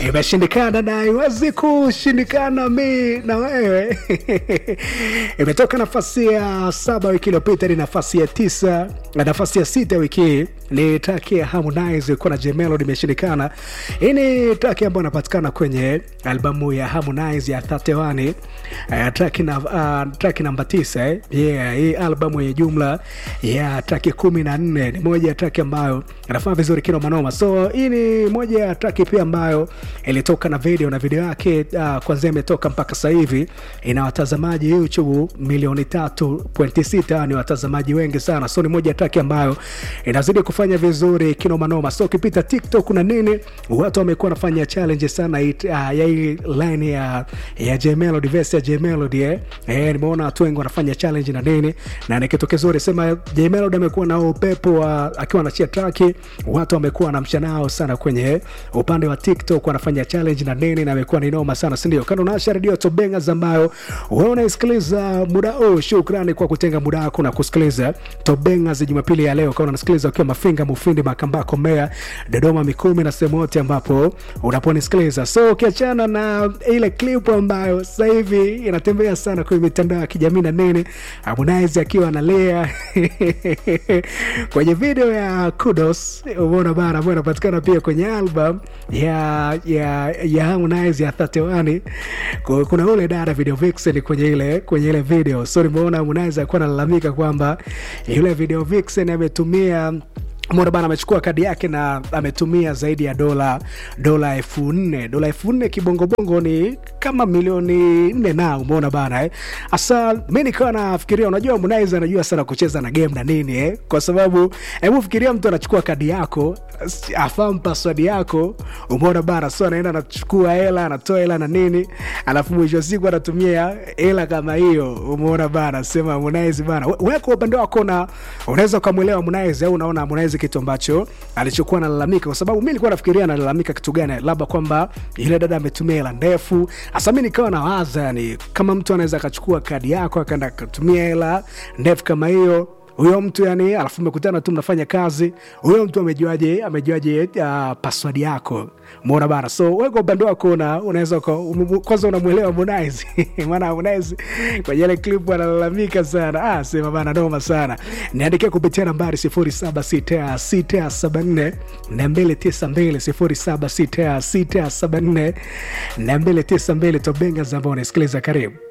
imeshindikana na haiwezi kushindikana mi na wewe imetoka nafasi ya saba wiki iliyopita ni nafasi ya tisa na nafasi ya sita wiki hii ni traki ya Harmonize kuwa na Jmelody imeshindikana. Hii ni traki ambayo inapatikana kwenye albamu ya Harmonize ya 31 uh, traki na uh, traki namba 9 eh. Yeah, hii albamu ya jumla ya traki kumi na nne ni moja ya traki ambayo inafanya vizuri kino manoma. So hii ni moja ya traki pia ambayo ilitoka na video na video yake uh, kwanzia imetoka mpaka sasa hivi ina watazamaji YouTube milioni 3.6 ni watazamaji wengi sana. So ni moja ya traki ambayo inazidi kufanya vizuri kinomanoma. So ukipita TikTok na nini, watu wamekuwa wanafanya challenge sana it, uh, ya hii line ya ya J Melody verse ya J Melody eh. Eh, nimeona watu wengi wanafanya challenge na nini, na ni kitu kizuri. Sema J Melody amekuwa na upepo wa akiwa anachia traki, watu wamekuwa wanamsha nao sana kwenye upande wa TikTok, wanafanya challenge na nini, na amekuwa ni noma sana, si ndio? Kando na redio Tobengas ambayo wewe unaisikiliza muda huu, shukrani kwa kutenga muda wako na kusikiliza Tobengas Jumapili ya leo, kama unasikiliza ukiwa Mafinga, Mufindi, Makambako, Mbeya, Dodoma, Mikumi na sehemu yote ambapo unaponisikiliza. So ukiachana na ile clip ambayo sasa hivi inatembea sana kwenye mitandao ya kijamii na nini, Harmonize akiwa analea kwenye video ya Kudos, umeona bana, ambayo inapatikana pia kwenye album ya ya ya Harmonize ya 31 Ku- kuna ule dada video vixen kwenye ile kwenye ile video, so nimeona Harmonize alikuwa analalamika kwamba yule video vixen ametumia Mwana bana amechukua kadi yake na ametumia zaidi ya dola dola elfu nne dola elfu nne kibongobongo ni kama milioni nne na umeona bana eh. Asa mi nikawa nafikiria, unajua Harmonize anajua sana kucheza na game na nini eh, kwa sababu hebu fikiria mtu anachukua kadi yako s- afahamu password yako, umeona bana, so anaenda anachukua hela anatoa hela na nini, alafu mwisho wa siku anatumia hela kama hiyo, umeona bana. Sema Harmonize bana, we- wewe kwa upande wako na unaweza ukamwelewa Harmonize au unaona Harmonize kitu ambacho alichokuwa analalamika, kwa sababu mi nilikuwa nafikiria analalamika kitu gani, labda kwamba ile dada ametumia hela ndefu. Hasa mi nikawa nawaza, yani kama mtu anaweza akachukua kadi yako akaenda akatumia hela ndefu kama hiyo huyo mtu yani, alafu umekutana tu mnafanya kazi, huyo mtu amejuaje amejuaje uh, password yako? Umeona bana. So wewe kwa upande wako una, unaweza uka- um- kwanza unamwelewa Harmonize maana Harmonize kwenye ile clip analalamika sana, ah, sema bana, noma sana. Niandikia kupitia nambari 076674 292 076674 292 Tobenga ambao unasikiliza, karibu